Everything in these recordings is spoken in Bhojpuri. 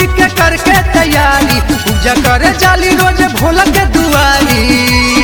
के करके तैयारी पूजा करे जाली रोज भोला के दुआरी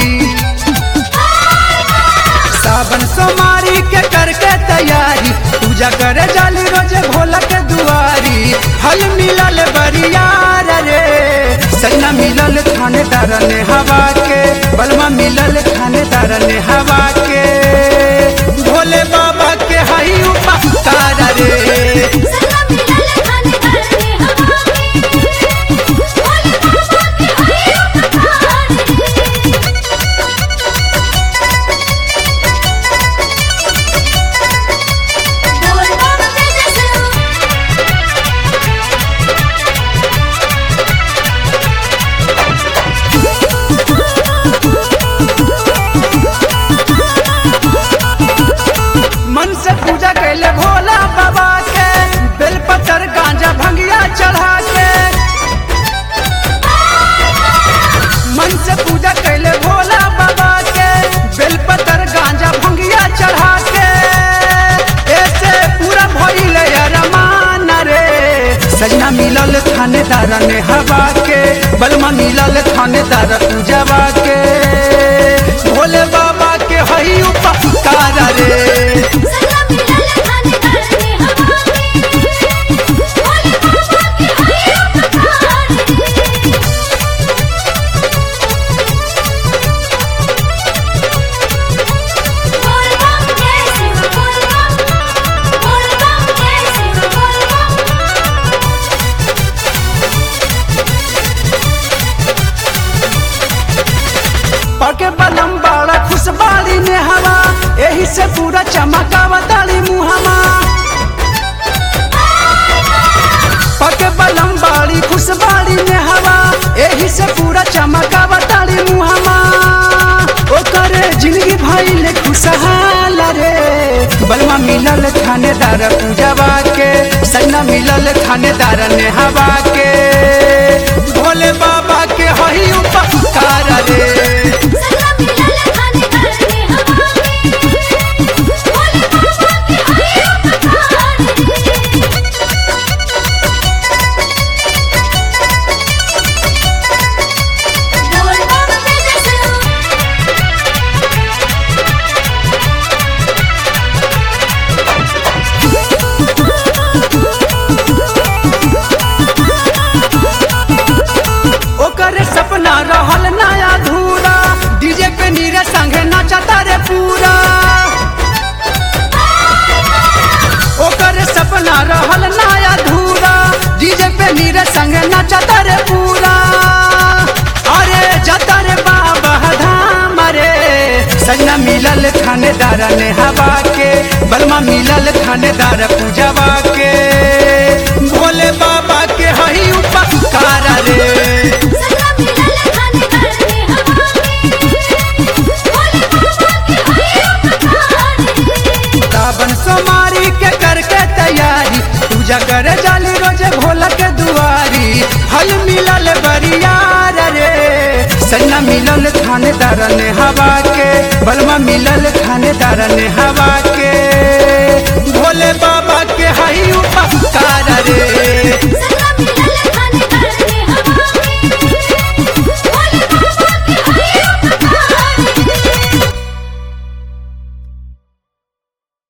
सावन सोमारी के करके तैयारी पूजा करे जाली रोज भोला के दुआरी फल मिलल बरियार रे सन्ना मिलल थानेदार ने हवा के बलमा मिलल थानेदार ने हवा के भोले बाबा के हई उपकार रे सला मिलल खाने करने हवा के भोले बाबा के हई उपकार बोल बाबा तेरे से मन से पूजा कैले भोला बाबा के बेलपत्र गांजा भंगिया चढ़ा के मन से पूजा कैले भोला बाबा के बेलपत्र गांजा भंगिया चढ़ा के ऐसे पूरा भइल अरमान रे सजना मिलल थानेदार ने हवा के बलमा मिलल थानेदार पूजवा के भोले बाबा के हई उपकार रे सला मिलल खाने करने हवा के भोले बाबा के हई उपकार बोल बम जय शिव बोल बम बोल बम जय शिव बोल बम पके बलम बाड़ा खुशबाड़ी ने हवा एही से पूरा चमकावा ताली मुहमा पके बलम बाड़ी खुशबाड़ी ने हवा एही से पूरा चमकावा ताली मुहमा ओकरे जिंदगी भइले खुशहाल रे बलमा मिलल थानेदार पूजवा के सन्ना मिलल थानेदार ने हवा के भोले बाबा के हई उपकार रे सला मिलल खाने करने हवा के भोले बाबा के हई उपकार बोल बाबा तेरे से ओकर सपना रहल नया धूरा डीजे पे नीरे संगे नाचता रे पूरा ओकर सपना रहल नया धूरा डीजे पे नीरे संगे नाचता रे पूरा अरे जता रे बाबा धाम रे सजना मिलल थानेदार ने हवा के बलमा मिलल थानेदार पूजवा के भोले बाबा के हई उपकार रे सला मिलल खाने करने हवा के भोले बाबा के हई उपकार सावन सोमारी के करके तैयारी पूजा करे जाली रोज भोला के दुआरी हल मिलल बरियार रे सन्ना मिलल थानेदार ने हवा के बलमा मिलल थानेदार ने हवा के